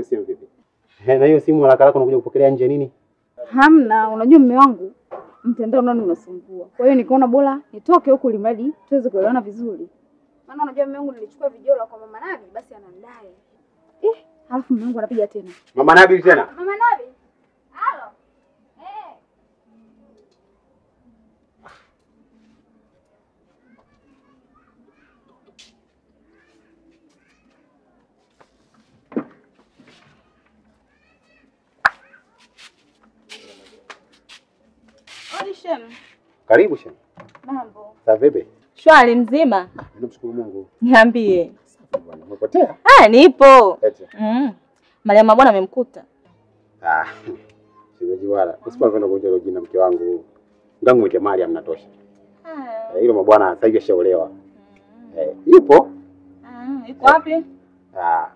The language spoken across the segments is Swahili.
simu vipi? Eh, na hiyo simu haraka haraka unakuja kupokelea nje nini? Hamna, unajua mume wangu mtandao nani unasumbua. Kwa hiyo nikaona bora nitoke huku ili mradi tuweze kuelewana vizuri. Maana unajua mume wangu nilichukua vijola kwa mama Nabi basi anandai. Eh, alafu mume wangu anapiga tena. Mama Nabil tena. Mama Nabi. Halo. Eh. Audition. Karibu shema. Mambo. Sa vipi? Shwari mzima. Namshukuru Mungu. Niambie. Bwana, umepotea? Ah, nipo. Eti. Mm. Mariam bwana amemkuta. Ah. Siweji wala. Usipopenda kuita hilo jina mke wangu. Ngangu mwite Mariam natosha. Ah. Eh, Hilo mabwana sasa hivi ashaolewa. Eh, yupo? Ah, yuko wapi? Ah.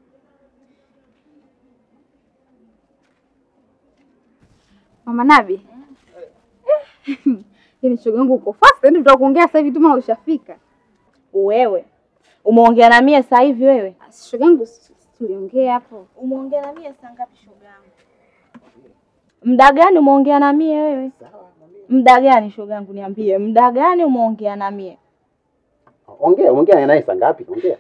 Mama Nabi. Yaani shoga yangu uko fast, yaani tutaka kuongea sasa hivi tu maana ushafika. Wewe. Umeongea na mie sasa hivi wewe? Shoga yangu si- si tuliongea hapo. Umeongea na mie saa ngapi shoga yangu? Muda gani umeongea na mie wewe? Muda gani shoga yangu niambie. Muda gani umeongea na mie? Ongea, ongea naye saa ngapi? Ongea.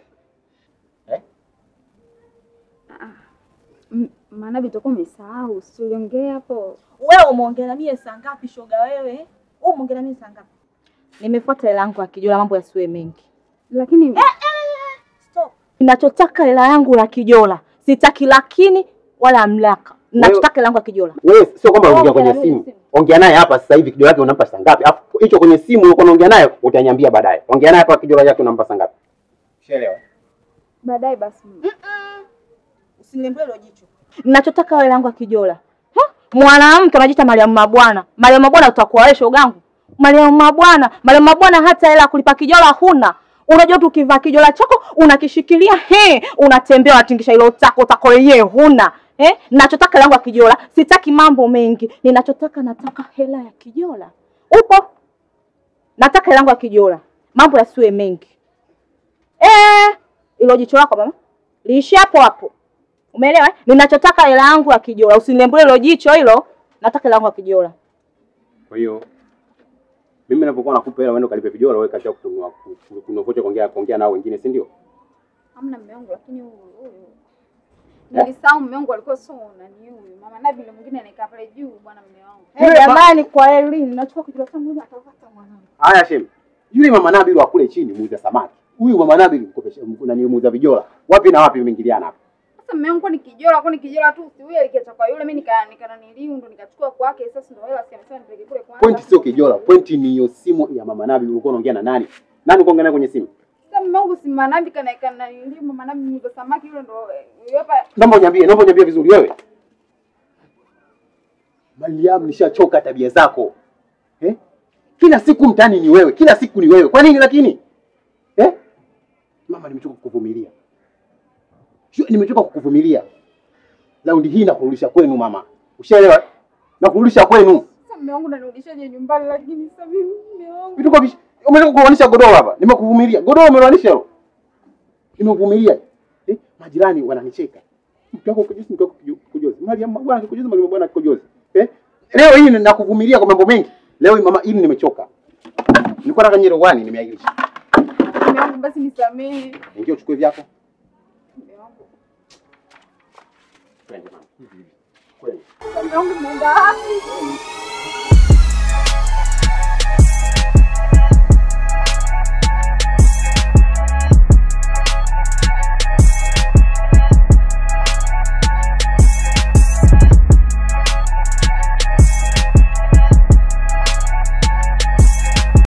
M- Mama Nabi tutakuwa umesahau, si tuliongea hapo. Wewe umeongea na mie saa ngapi shoga wewe? Wewe umeongea na mie saa ngapi? Nimefuata hela yangu akijua mambo yasiwe mengi. Lakini Stop. Ninachotaka hela yangu ya kijola. Sitaki lakini wala mlaka. Ninachotaka hela yangu ya kijola. Wewe sio kwamba Ongea unaongea kwenye na mimi simu. simu. Ongea naye hapa sasa hivi kijola yake unampa saa ngapi? Alafu hicho kwenye simu ulikuwa unaongea naye utaniambia baadaye. Ongea naye hapa kijola yake unampa saa ngapi? Ushaelewa? baadaye basi. Usiniambie hilo jicho. Ninachotaka hela yangu ya kijola. Ha? Mwanamke anajiita Mariam Mabwana. Mariam Mabwana utakuwa wewe shogangu. Mariam Mabwana, Mariam Mabwana hata hela ya kulipa kijola huna. Unajua tu ukivaa kijola chako unakishikilia he, unatembea unatingisha hilo tako tako lenyewe huna. Eh? Ninachotaka hela yangu ya kijola, sitaki mambo mengi. Ninachotaka nataka hela ya kijola. Upo? Nataka hela yangu ya kijola. Mambo yasiwe mengi. Eh, ilo jicho lako mama. Liishi hapo hapo. Umeelewa? eh? Ninachotaka hela yangu ya kijola. Usinilembulie hilo jicho hilo. Nataka hela yangu ya kijola. Kwa hiyo mimi ninapokuwa nakupa hela uende ukalipe vijola wewe kazi yako kununua kununua vocha kuongea kuongea nao wengine si ndio? Hamna mume wangu lakini huyu huyu. Nilisahau mume wangu alikuwa sio nani huyu. Mama Nabi yule mwingine anakaa pale juu bwana mume wangu. Eh, Yule jamani kwa elimu nachukua kijola changu mimi atapata mwanangu. Haya Shem. Yule mama Nabil wa kule chini muuza samaki. Huyu mama Nabil mkopesha nani muuza vijola. Wapi na wapi vimeingiliana hapa? Sasa mume wangu ni kijola, kwa ni kijola tu si huyu alikiacha kwa yule, mimi nika nika niliu ndo nikachukua kwake. Sasa ndo hela si amesema nipeleke kule kwanza. Pointi sio kijola, pointi ni hiyo simu ya mama Nabil ulikuwa unaongea na nani? Nani uko naye kwenye simu? Sasa mume wangu si Mama Nabi kana kana niliu Mama Nabi muuza samaki yule ndo eh, yule hapa. Naomba uniambie, naomba uniambie vizuri wewe. Mariam, nishachoka tabia zako. Eh? Kila siku mtani ni wewe, kila siku ni wewe. Kwa nini lakini? Eh? Mama, nimechoka kukuvumilia. Sio, nimechoka kukuvumilia. Raundi hii nakurudisha kwenu mama. Ushaelewa? Nakurudisha kwenu. Sasa mume wangu nanirudishaje nyumbani lakini sasa mimi mume wangu. Vitu kwa vish... Umetaka kuoanisha godoro hapa. Nimekuvumilia. Godoro umeoanisha hilo. Nimekuvumilia. Eh? Majirani wananicheka. Mke wako kujuzi, mke wako kuju- kujuzi. Mariam bwana kujuzi, Mariam bwana kujuzi. Eh? Leo hii nakuvumilia kwa mambo mengi. Leo hii mama hii nimechoka. Nilikuwa nataka nyero wani nimeahirisha. Mume wangu basi nisamehe. Ingia uchukue vyako. Mume wangu. Twende mama. Hivi hivi. Kweli. Mume wangu muenda wapi?